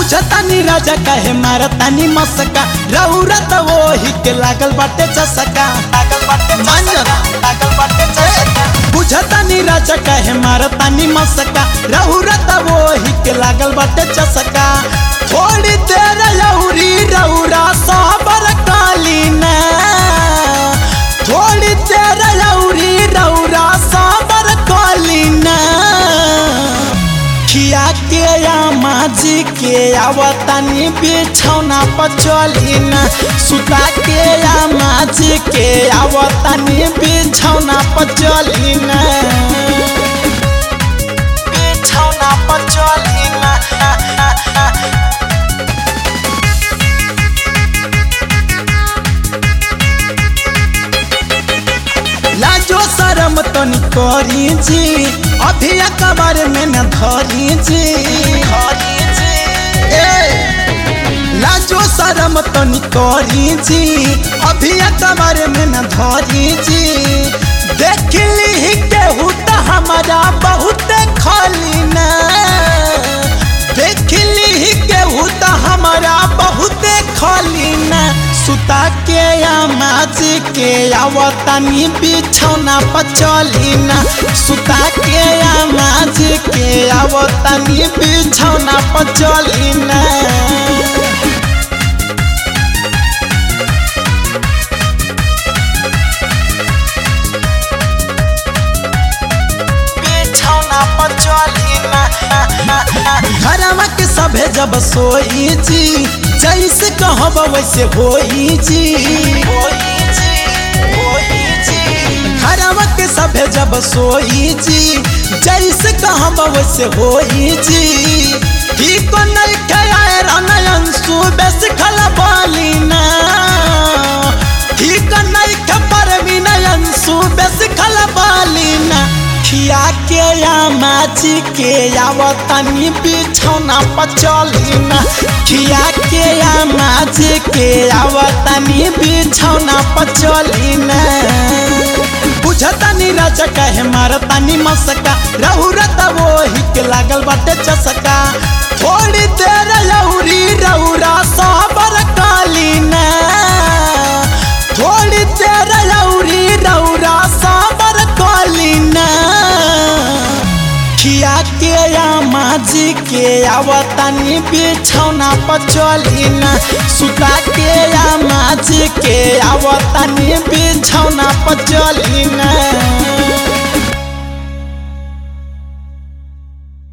बुझतानी राजा कहे मारतानी मसका रौरा त वही के लागल बाटे चसका लागल बाटे चसका लागल बाटे चसका बुझतानी राजा कहे मारतानी मसका रौरा त वही के लागल बाटे चसका थोड़ी देर लौरी रौरा साबर कालीना थोड़ी देर लौरी रौरा साबर कालीना खिया के या माजी के आवतानी बिछौना पर चलीना सुता के या माजी के आवतानी बिछौना पर चलीना बिछौना पर चलीना लाजो शरम तनी करी जी अभी कबर में न धरी जी ए, लाजो शरम तनी करी जी अभी कबर में न धरी जी देख ली केहू त हमारा बहुत खाली ना देख ली केहू त हमारा बहुत खाली ना सुता के या माजी के आवतानी बिछौना पर चलीना सुता के या माजी के आवतानी बिछौना पर चलीना बिछौना पर चलीना घरवा के सभे जब सोई जी जैसे कहब वैसे होई जी घरवा के सभे जब सोई जी जैसे कहब वैसे होई जी ठीक नहीं खाए रनयन सुबह सिखल बालीना ठीक नहीं खबर विनयन सुबह सिखल बालीना खिया के या माची के आवतनी बिछौना पर चलीना खिया के या माची के आवतनी बिछौना पर चलीना बुझतानी राजा कहे मारतानी मसका रहुरा त वही के लागल बाटे चसका थोड़ी देर लौरी रौरा साबर कालीना थोड़ी देर लौरी रौरा साबर कालीना खिया के या माजी के आवतानी बिछौना पर चलीना सुता के या माजी के आवता